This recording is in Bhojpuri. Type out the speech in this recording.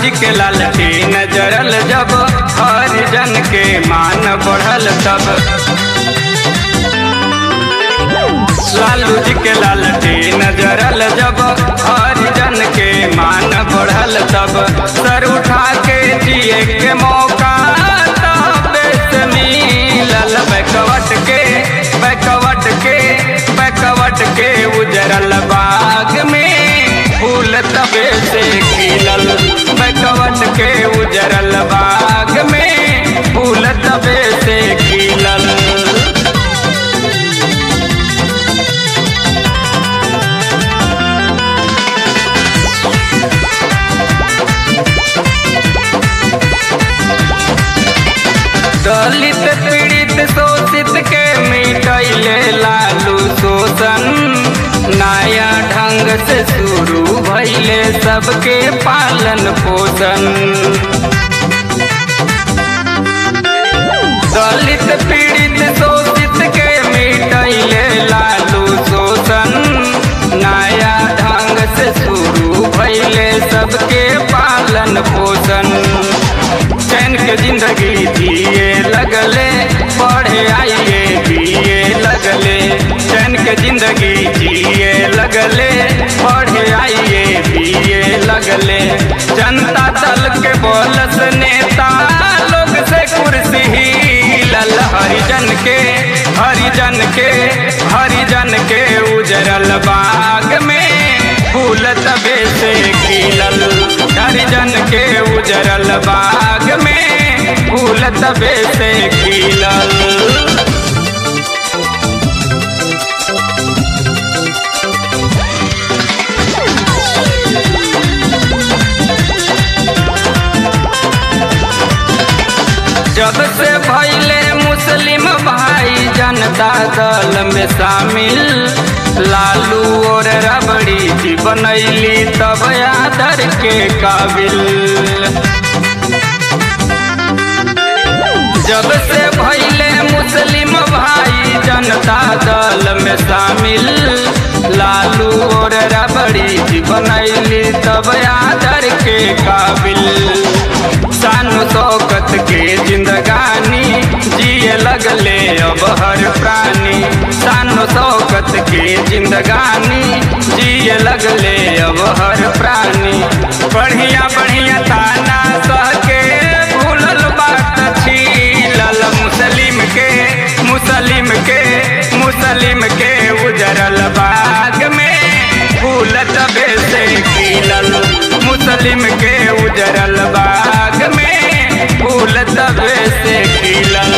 जी के लालटी नजरल जब हरिजन के मान बढ़ल तब लालू जी के लालटी नजरल जब हरिजन के मान बढ़ल तब सर उठा के जिए के मौका तबे से मिलल बैकवट के बैकवट के बैकवट के उजरल बाग में फूल तबे से खिलल बैकवट के उजरल बाग में फूल तबे से खिलल दलित पीड़ित शोषित के मिटैले लालू शोषण नया ढंग से शुरू भैले सबके पालन पोषण दलित पीड़ित शोषित के मिटैले लालू शोषण नया ढंग से शुरू भैले सबके पालन पोषण चैन के जिंदगी जिए लगले पढ़े आइए पिए लगले चैन के जिंदगी जिए लगले पढ़े आइए पिए लगले जनता दल के बोलस नेता लोग से कुर्सी हिलल हरिजन के हरिजन के हरिजन के उजरल बाग में फूल तबे से खिलल हरिजन के उजरल बाग में फूल तबे से खिलल जब से भैले मुस्लिम भाई जनता दल में शामिल लालू और रबड़ी जी बनैली तब आदर के काबिल जब से भैले मुस्लिम भाई जनता दल में शामिल लालू और रबड़ी जी बनैली तब आदर के काबिल सानु शौकत के जिंदगानी जिए लगले अब हर प्राणी सानु शौकत के जिंदगानी जिए लगले अब हर प्राणी बढ़िया बढ़िया ताना सह के भूलल बात छीलल मुस्लिम के मुस्लिम के मुस्लिम के उजरल बाग में फूल तबे से खिलल मुस्लिम के उजरल बाग में फूल तबे से खिलल